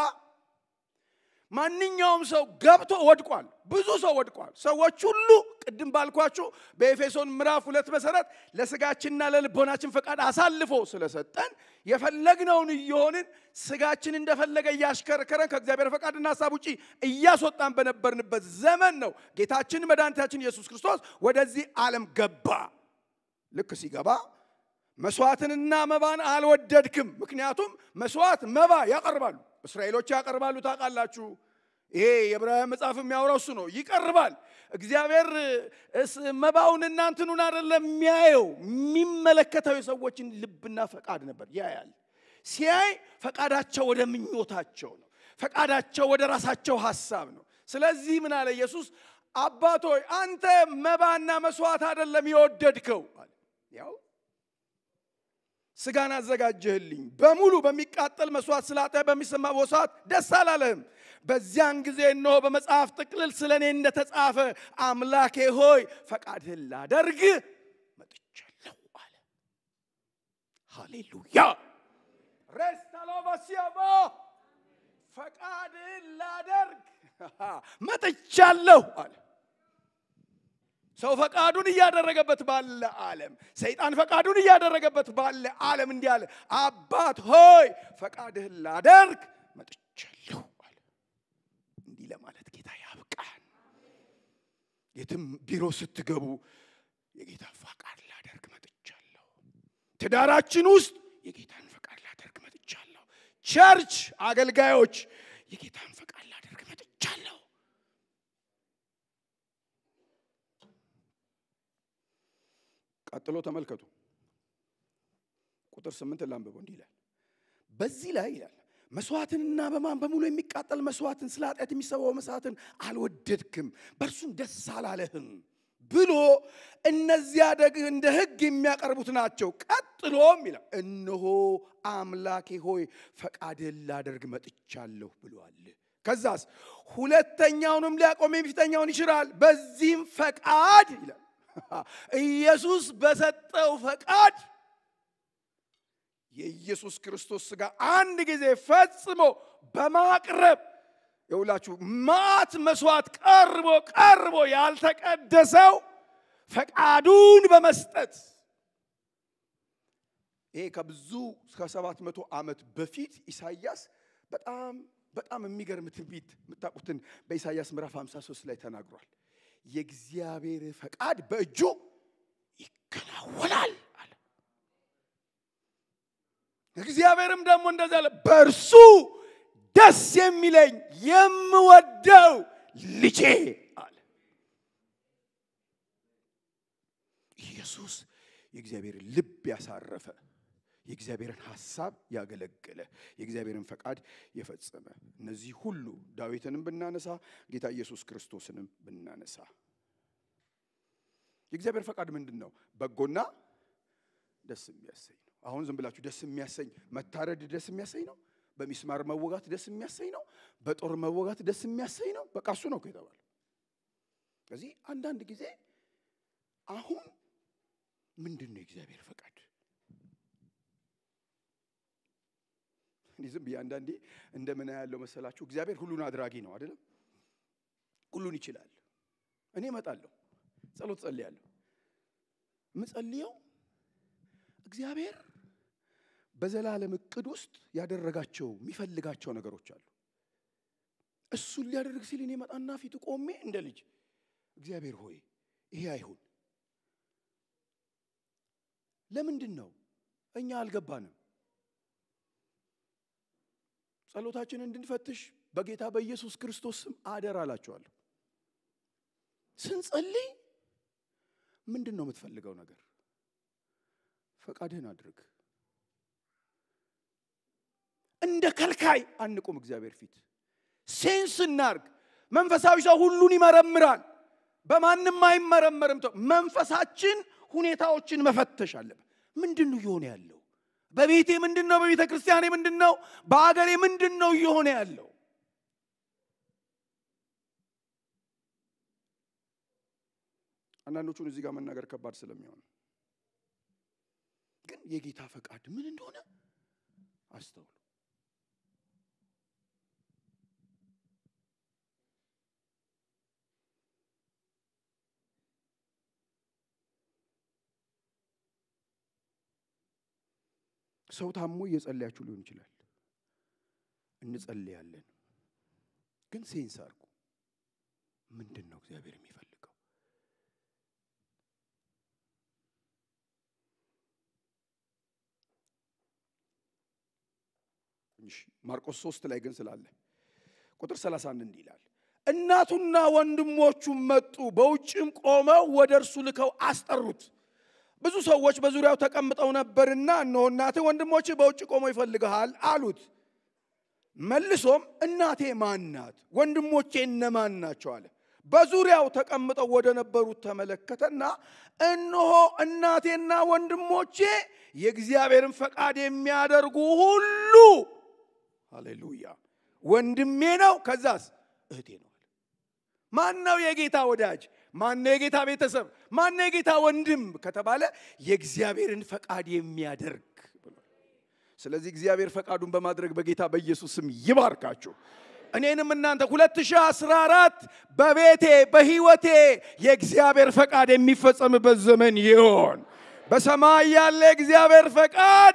ማንኛውም ሰው ገብቶ ወድቋል። ብዙ ሰው ወድቋል። ሰዎች ሁሉ ቅድም ባልኳችሁ በኤፌሶን ምዕራፍ ሁለት መሰረት ለስጋችንና ለልቦናችን ፈቃድ አሳልፎ ስለሰጠን የፈለግነውን እየሆንን ስጋችን እንደፈለገ እያሽከረከረን ከእግዚአብሔር ፈቃድና ሀሳብ ውጪ እያስወጣን በነበርንበት ዘመን ነው ጌታችን መድኃኒታችን ኢየሱስ ክርስቶስ ወደዚህ ዓለም ገባ። ልክ ሲገባ መስዋዕትንና መባን አልወደድክም። ምክንያቱም መስዋዕት መባ ያቀርባሉ፣ እስራኤሎች ያቀርባሉ። ታውቃላችሁ። ይሄ የዕብራውያን መጽሐፍ የሚያወራው እሱ ነው። ይቀርባል። እግዚአብሔር መባውን እናንትኑን አይደለም የሚያየው፣ የሚመለከተው የሰዎችን ልብና ፈቃድ ነበር ያያል። ሲያይ ፈቃዳቸው ወደ ምኞታቸው ነው፣ ፈቃዳቸው ወደ ራሳቸው ሀሳብ ነው። ስለዚህ ምን አለ ኢየሱስ? አባቶይ አንተ መባና መስዋዕት አይደለም የወደድከው አለ ያው ስጋን አዘጋጀህልኝ በሙሉ በሚቃጠል መስዋዕት ስላጠ በሚሰማ መስዋዕት ደስ አላለህም። በዚያን ጊዜ እነሆ በመጽሐፍ ጥቅልል ስለ እኔ እንደተጻፈ አምላኬ ሆይ ፈቃድህን ላደርግ መጥቻለሁ አለ። ሃሌሉያ ሬስታሎባሲያቦ ፈቃድህን ላደርግ መጥቻለሁ አለ። ሰው ፈቃዱን እያደረገበት ባለ ዓለም ሰይጣን ፈቃዱን እያደረገበት ባለ ዓለም እንዲህ አለ፣ አባት ሆይ ፈቃድህን ላደርግ መጥቻለሁ አለ። እንዲህ ለማለት ጌታ ያብቃን። የትም ቢሮ ስትገቡ የጌታ ፈቃድ ላደርግ መጥቻለሁ። ትዳራችን ውስጥ የጌታን ፈቃድ ላደርግ መጥቻለሁ። ቸርች አገልጋዮች የጌታን ፈቃድ ላደርግ መጥቻለሁ። ቀጥሎ ተመልከቱ። ቁጥር ስምንት ላንብበው። እንዲህ ይላል፣ በዚህ ላይ ይላል መስዋዕትንና በማን በሙሉ የሚቃጠል መስዋዕትን ስለ ኃጢአት የሚሰዋው መስዋዕትን አልወደድክም፣ በእርሱም ደስ አላለህም ብሎ እነዚያ ደግ እንደ ሕግ የሚያቀርቡት ናቸው። ቀጥሎም ይላል እነሆ አምላኬ ሆይ ፈቃድህን ላደርግ መጥቻለሁ ብሏል። ከዛስ ሁለተኛውንም ሊያቆም የፊተኛውን ይሽራል። በዚህም ፈቃድ ይላል ኢየሱስ በሰጠው ፈቃድ የኢየሱስ ክርስቶስ ሥጋ አንድ ጊዜ ፈጽሞ በማቅረብ የሁላችሁ ማት መስዋዕት ቀርቦ ቀርቦ ያልተቀደሰው ፈቃዱን በመስጠት ይሄ ከብዙ ከሰባት መቶ ዓመት በፊት ኢሳይያስ በጣም በጣም የሚገርም ትንቢት የምታውቁትን በኢሳይያስ ምዕራፍ 53 ላይ ተናግሯል። የእግዚአብሔር ፈቃድ በእጁ ይከናወናል አለ። እግዚአብሔርም ደግሞ እንደዚህ አለ፣ በእርሱ ደስ የሚለኝ የምወደው ልጄ አለ። ኢየሱስ የእግዚአብሔርን ልብ ያሳረፈ የእግዚአብሔርን ሐሳብ ያገለገለ የእግዚአብሔርን ፈቃድ የፈጸመ እነዚህ ሁሉ ዳዊትንም ብናነሳ ጌታ ኢየሱስ ክርስቶስንም ብናነሳ የእግዚአብሔር ፈቃድ ምንድን ነው? በጎና ደስ የሚያሰኝ ነው። አሁን ዝም ብላችሁ ደስ የሚያሰኝ መታረድ ደስ የሚያሰኝ ነው። በሚስማር መወጋት ደስ የሚያሰኝ ነው። በጦር መወጋት ደስ የሚያሰኝ ነው። በቃ እሱ ነው የተባለ። ስለዚህ አንዳንድ ጊዜ አሁን ምንድን ነው የእግዚአብሔር ፈቃድ? እኔ ዝም ብዬ አንዳንዴ እንደምን ያለው መሰላችሁ፣ እግዚአብሔር ሁሉን አድራጊ ነው አይደለም? ሁሉን ይችላል። እኔ እመጣለሁ፣ ጸሎት ጸልያለሁ። የምጸልየው እግዚአብሔር በዘላለም እቅድ ውስጥ ያደረጋቸው የሚፈልጋቸው ነገሮች አሉ። እሱን ሊያደርግ ሲል እኔ መጣና ፊቱ ቆሜ እንደ ልጅ እግዚአብሔር ሆይ ይሄ አይሁን። ለምንድን ነው እኛ አልገባንም? ጸሎታችንን እንድንፈትሽ በጌታ በኢየሱስ ክርስቶስ ስም አደራ አላችኋለሁ። ስንጸልይ ምንድን ነው የምትፈልገው ነገር? ፈቃድህን አድርግ። እንደ ከልካይ አንቁም። እግዚአብሔር ፊት ሴንስ እናርግ። መንፈሳዊ ሰው ሁሉን ይመረምራል፣ በማንም አይመረመርም። መንፈሳችን ሁኔታዎችን መፈተሽ አለብን። ምንድን ነው እየሆነ ያለው? በቤቴ ምንድን ነው? በቤተ ክርስቲያኔ ምንድን ነው? በአገሬ ምንድን ነው እየሆነ ያለው? አንዳንዶቹን እዚህ ጋር መናገር ከባድ ስለሚሆን ግን የጌታ ፈቃድ ምን እንደሆነ አስተውሉ። ሰው ታሞ እየጸለያችሁ ሊሆን ይችላል። እንጸልያለን፣ ግን ሴንስ አድርጉ። ምንድን ነው እግዚአብሔር የሚፈልገው? ማርቆስ ሶስት ላይ ግን ስላለ ቁጥር 31 እንዲህ ይላል፣ እናቱና ወንድሞቹም መጡ፣ በውጭም ቆመው ወደ እርሱ ልከው አስጠሩት። ብዙ ሰዎች በዙሪያው ተቀምጠው ነበርና እነሆ እናትህ ወንድሞች በውጭ ቆመው ይፈልግሃል አሉት። መልሶም እናቴ ማን ናት? ወንድሞቼ እነማን ናቸው? አለ። በዙሪያው ተቀምጠው ወደ ነበሩት ተመለከተና እነሆ እናቴና ወንድሞቼ የእግዚአብሔርን ፈቃድ የሚያደርጉ ሁሉ ሃሌሉያ፣ ወንድሜ ነው። ከዛስ እህቴ ነው። ማን ነው የጌታ ወዳጅ? ማን ነው የጌታ ቤተሰብ? ማን ነው የጌታ ወንድም ከተባለ የእግዚአብሔርን ፈቃድ የሚያደርግ ስለዚህ እግዚአብሔር ፈቃዱን በማድረግ በጌታ በኢየሱስ ስም ይባርካችሁ። እኔንም እናንተ 2014 በቤቴ በህይወቴ የእግዚአብሔር ፈቃድ የሚፈጸምበት ዘመን ይሆን። በሰማይ ያለ የእግዚአብሔር ፈቃድ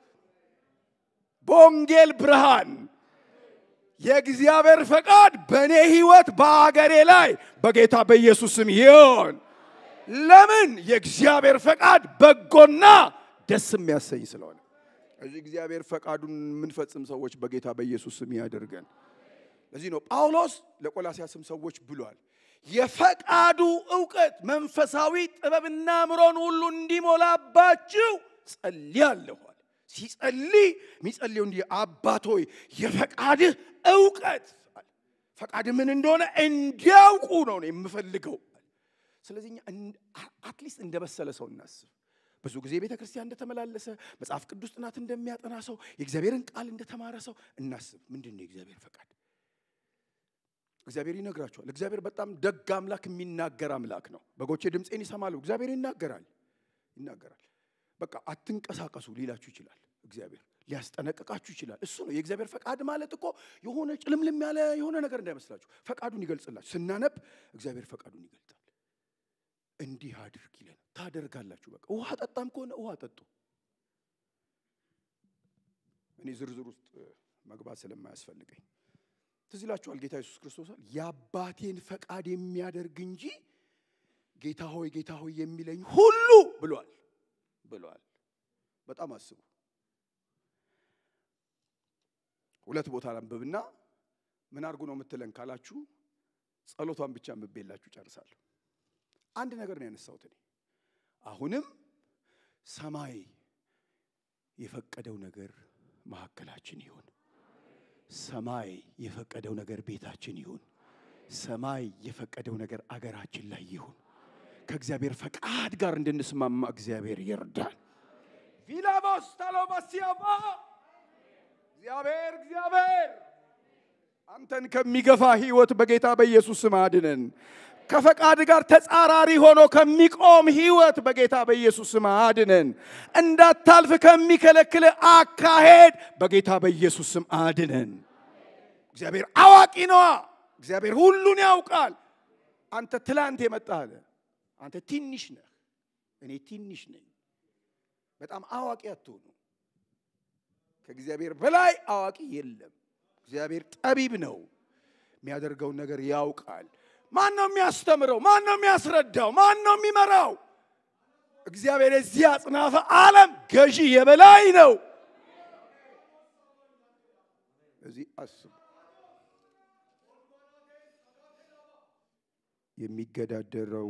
በወንጌል ብርሃን የእግዚአብሔር ፈቃድ በእኔ ህይወት በአገሬ ላይ በጌታ በኢየሱስ ስም ይሆን። ለምን? የእግዚአብሔር ፈቃድ በጎና ደስ የሚያሰኝ ስለሆነ እዚህ እግዚአብሔር ፈቃዱን የምንፈጽም ሰዎች በጌታ በኢየሱስ ስም ያደርገን። ለዚህ ነው ጳውሎስ ለቆላሲያስም ሰዎች ብሏል፣ የፈቃዱ እውቀት መንፈሳዊ ጥበብና ምሮን ሁሉ እንዲሞላባችሁ ጸልያለሁ። ሲጸልይ የሚጸልየው እንዲህ አባት ሆይ የፈቃድህ እውቀት ፈቃድህ ምን እንደሆነ እንዲያውቁ ነው የምፈልገው። ስለዚህ አትሊስት እንደበሰለ ሰው እናስብ። ብዙ ጊዜ ቤተ ክርስቲያን እንደተመላለሰ መጽሐፍ ቅዱስ ጥናት እንደሚያጠና ሰው የእግዚአብሔርን ቃል እንደተማረ ሰው እናስብ። ምንድን ነው የእግዚአብሔር ፈቃድ? እግዚአብሔር ይነግራቸዋል። እግዚአብሔር በጣም ደግ አምላክ፣ የሚናገር አምላክ ነው። በጎቼ ድምፄን ይሰማሉ። እግዚአብሔር ይናገራል ይናገራል። በቃ አትንቀሳቀሱ ሊላችሁ ይችላል። እግዚአብሔር ሊያስጠነቅቃችሁ ይችላል። እሱ ነው የእግዚአብሔር ፈቃድ ማለት እኮ የሆነ ጭልምልም ያለ የሆነ ነገር እንዳይመስላችሁ። ፈቃዱን ይገልጽላችሁ። ስናነብ እግዚአብሔር ፈቃዱን ይገልጻል። እንዲህ አድርግ ይለን ታደርጋላችሁ። በቃ ውሃ ጠጣም ከሆነ ውሃ ጠጡ። እኔ ዝርዝር ውስጥ መግባት ስለማያስፈልገኝ ትዝ ይላችኋል። ጌታ ኢየሱስ ክርስቶስ የአባቴን ፈቃድ የሚያደርግ እንጂ ጌታ ሆይ ጌታ ሆይ የሚለኝ ሁሉ ብሏል ብሏል። በጣም አስቡ። ሁለት ቦታ ላንብብና ምን አድርጉ ነው የምትለን ካላችሁ ጸሎቷን ብቻ አንብቤላችሁ ጨርሳለሁ። አንድ ነገር ነው ያነሳሁት እኔ አሁንም ሰማይ የፈቀደው ነገር መካከላችን ይሁን። ሰማይ የፈቀደው ነገር ቤታችን ይሁን። ሰማይ የፈቀደው ነገር አገራችን ላይ ይሁን። ከእግዚአብሔር ፈቃድ ጋር እንድንስማማ እግዚአብሔር ይርዳል። ቪላቦስ ታሎባሲያባ እግዚአብሔር እግዚአብሔር አንተን ከሚገፋ ህይወት በጌታ በኢየሱስ ስም አድነን። ከፈቃድ ጋር ተጻራሪ ሆኖ ከሚቆም ህይወት በጌታ በኢየሱስ ስም አድነን። እንዳታልፍ ከሚከለክል አካሄድ በጌታ በኢየሱስ ስም አድነን። እግዚአብሔር አዋቂ ነዋ። እግዚአብሔር ሁሉን ያውቃል። አንተ ትላንት የመጣህ አንተ ትንሽ ነህ፣ እኔ ትንሽ ነኝ። በጣም አዋቂ አትሆኑ። ከእግዚአብሔር በላይ አዋቂ የለም። እግዚአብሔር ጠቢብ ነው። የሚያደርገውን ነገር ያውቃል። ማን ነው የሚያስተምረው? ማን ነው የሚያስረዳው? ማን ነው የሚመራው? እግዚአብሔር የዚህ አጽናፈ ዓለም ገዢ የበላይ ነው። እዚህ አስቡ። የሚገዳደረው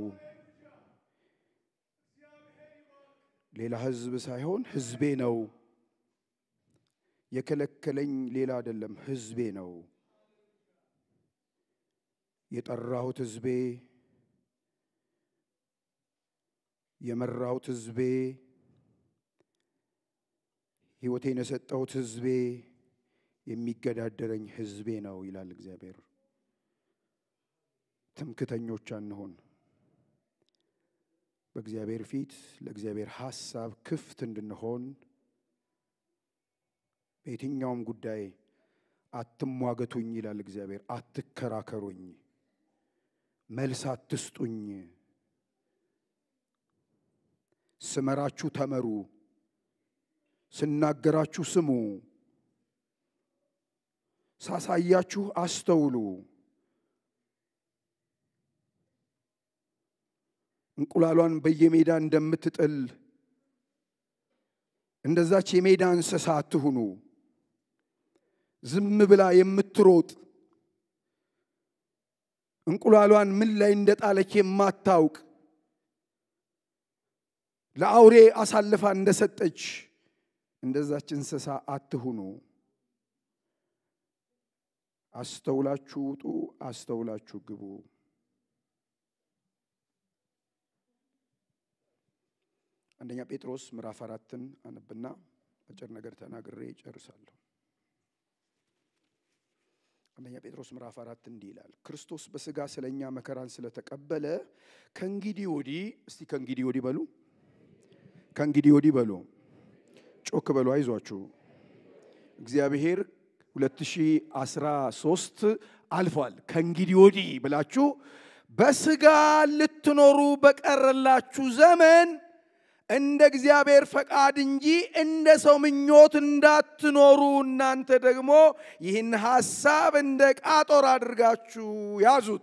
ሌላ ህዝብ ሳይሆን ህዝቤ ነው። የከለከለኝ ሌላ አይደለም፣ ህዝቤ ነው። የጠራሁት ህዝቤ፣ የመራሁት ህዝቤ፣ ህይወቴን የሰጠሁት ህዝቤ፣ የሚገዳደረኝ ህዝቤ ነው ይላል እግዚአብሔር። ትምክተኞች አንሆን። በእግዚአብሔር ፊት ለእግዚአብሔር ሐሳብ ክፍት እንድንሆን በየትኛውም ጉዳይ አትሟገቱኝ ይላል እግዚአብሔር። አትከራከሩኝ፣ መልስ አትስጡኝ። ስመራችሁ ተመሩ፣ ስናገራችሁ ስሙ፣ ሳሳያችሁ አስተውሉ። እንቁላሏን በየሜዳ እንደምትጥል እንደዛች የሜዳ እንስሳ አትሁኑ። ዝም ብላ የምትሮጥ እንቁላሏን ምን ላይ እንደጣለች የማታውቅ ለአውሬ አሳልፋ እንደሰጠች እንደዛች እንስሳ አትሁኑ። አስተውላችሁ ውጡ፣ አስተውላችሁ ግቡ። አንደኛ ጴጥሮስ ምዕራፍ አራትን አነብና አጭር ነገር ተናግሬ ጨርሳለሁ። አንደኛ ጴጥሮስ ምዕራፍ አራት እንዲህ ይላል፣ ክርስቶስ በሥጋ ስለ እኛ መከራን ስለተቀበለ ከእንግዲህ ወዲህ እስቲ ከእንግዲህ ወዲህ በሉ፣ ከእንግዲህ ወዲህ በሉ፣ ጮክ በሉ፣ አይዟችሁ። እግዚአብሔር 2013 አልፏል። ከእንግዲህ ወዲህ ብላችሁ በሥጋ ልትኖሩ በቀረላችሁ ዘመን እንደ እግዚአብሔር ፈቃድ እንጂ እንደ ሰው ምኞት እንዳትኖሩ እናንተ ደግሞ ይህን ሐሳብ እንደ ቃጦር አድርጋችሁ ያዙት።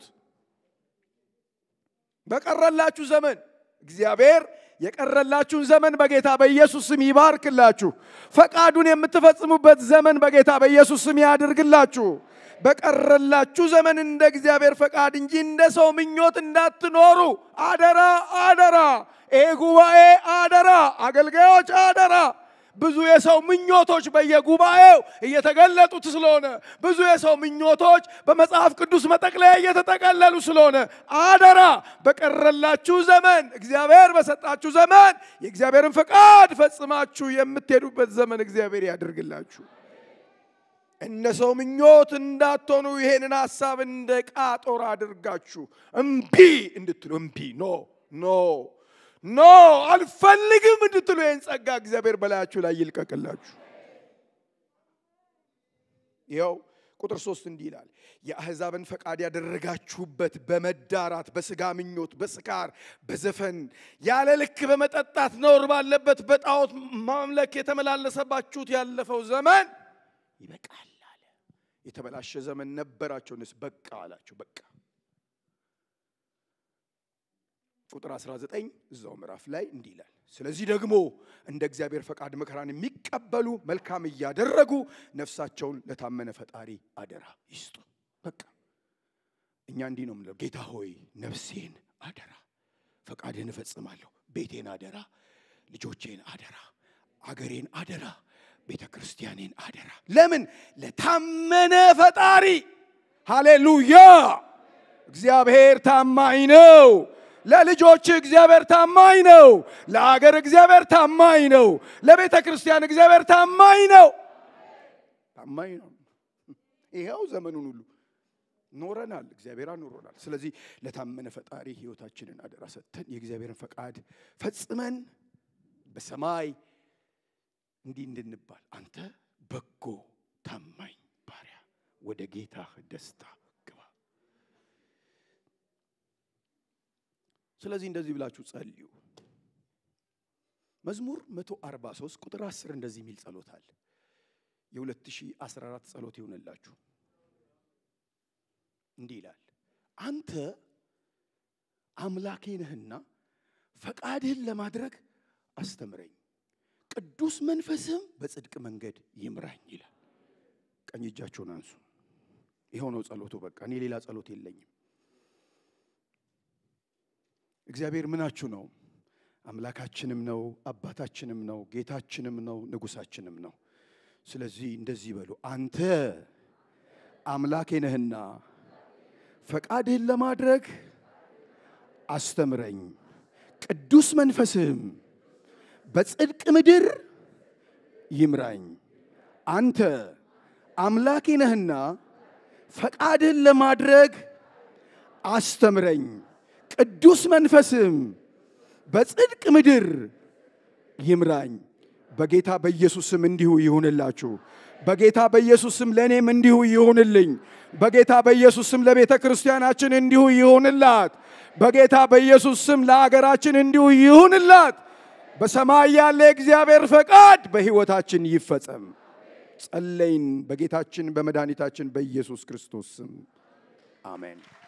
በቀረላችሁ ዘመን እግዚአብሔር የቀረላችሁን ዘመን በጌታ በኢየሱስ ስም ይባርክላችሁ። ፈቃዱን የምትፈጽሙበት ዘመን በጌታ በኢየሱስ ስም ያድርግላችሁ። በቀረላችሁ ዘመን እንደ እግዚአብሔር ፈቃድ እንጂ እንደ ሰው ምኞት እንዳትኖሩ አደራ አደራ። ይህ ጉባኤ አደራ፣ አገልጋዮች አደራ። ብዙ የሰው ምኞቶች በየጉባኤው እየተገለጡት ስለሆነ ብዙ የሰው ምኞቶች በመጽሐፍ ቅዱስ መጠቅለያ እየተጠቀለሉ ስለሆነ አደራ፣ በቀረላችሁ ዘመን እግዚአብሔር በሰጣችሁ ዘመን የእግዚአብሔርን ፈቃድ ፈጽማችሁ የምትሄዱበት ዘመን እግዚአብሔር ያድርግላችሁ። እንደ ሰው ምኞት እንዳትሆኑ ይሄንን ሐሳብ እንደ ቃጦር አድርጋችሁ እምቢ እንድትሉ እምቢ ኖ ኖ ኖ አልፈልግም እንድትሉ ይህን ጸጋ እግዚአብሔር በላያችሁ ላይ ይልቀቅላችሁ። ይኸው ቁጥር ሶስት እንዲህ ይላል፣ የአሕዛብን ፈቃድ ያደረጋችሁበት በመዳራት በስጋ ምኞት፣ በስካር፣ በዘፈን ያለ ልክ በመጠጣት ነውር ባለበት በጣዖት ማምለክ የተመላለሰባችሁት ያለፈው ዘመን ይበቃል አለ። የተበላሸ ዘመን ነበራቸውንስ በቃ አላቸው። በቃ ቁጥር 19 እዛው ምዕራፍ ላይ እንዲህ ይላል፣ ስለዚህ ደግሞ እንደ እግዚአብሔር ፈቃድ መከራን የሚቀበሉ መልካም እያደረጉ ነፍሳቸውን ለታመነ ፈጣሪ አደራ ይስጡ። በቃ እኛ እንዲህ ነው የምንለው፣ ጌታ ሆይ ነፍሴን አደራ፣ ፈቃድህን እፈጽማለሁ፣ ቤቴን አደራ፣ ልጆቼን አደራ፣ አገሬን አደራ፣ ቤተ ክርስቲያኔን አደራ። ለምን? ለታመነ ፈጣሪ። ሃሌሉያ! እግዚአብሔር ታማኝ ነው። ለልጆች እግዚአብሔር ታማኝ ነው። ለአገር እግዚአብሔር ታማኝ ነው። ለቤተ ክርስቲያን እግዚአብሔር ታማኝ ነው። ታማኝ ነው። ይኸው ዘመኑን ሁሉ ኖረናል። እግዚአብሔር አኖሮናል። ስለዚህ ለታመነ ፈጣሪ ሕይወታችንን አደራ ሰጥተን የእግዚአብሔርን ፈቃድ ፈጽመን በሰማይ እንዲህ እንድንባል አንተ በጎ ታማኝ ባሪያ ወደ ጌታህ ደስታ ግባ። ስለዚህ እንደዚህ ብላችሁ ጸልዩ። መዝሙር 143 ቁጥር 10 እንደዚህ የሚል ጸሎት አለ። የ2014 ጸሎት ይሆንላችሁ። እንዲህ ይላል፣ አንተ አምላኬ ነህና ፈቃድህን ለማድረግ አስተምረኝ፣ ቅዱስ መንፈስህም በጽድቅ መንገድ ይምራኝ ይላል። ቀኝ እጃችሁን አንሱ። ይኸው ነው ጸሎቱ። በቃ እኔ ሌላ ጸሎት የለኝም። እግዚአብሔር ምናችሁ ነው? አምላካችንም ነው፣ አባታችንም ነው፣ ጌታችንም ነው፣ ንጉሳችንም ነው። ስለዚህ እንደዚህ በሉ፣ አንተ አምላኬ ነህና ፈቃድህን ለማድረግ አስተምረኝ፣ ቅዱስ መንፈስህም በጽድቅ ምድር ይምራኝ። አንተ አምላኬ ነህና ፈቃድህን ለማድረግ አስተምረኝ፣ ቅዱስ መንፈስህም በጽድቅ ምድር ይምራኝ። በጌታ በኢየሱስ ስም እንዲሁ ይሁንላችሁ። በጌታ በኢየሱስ ስም ለእኔም እንዲሁ ይሁንልኝ። በጌታ በኢየሱስ ስም ለቤተ ክርስቲያናችን እንዲሁ ይሁንላት። በጌታ በኢየሱስ ስም ለአገራችን እንዲሁ ይሁንላት። በሰማይ ያለ የእግዚአብሔር ፈቃድ በሕይወታችን ይፈጸም። ጸለይን በጌታችን በመድኃኒታችን በኢየሱስ ክርስቶስ ስም አሜን።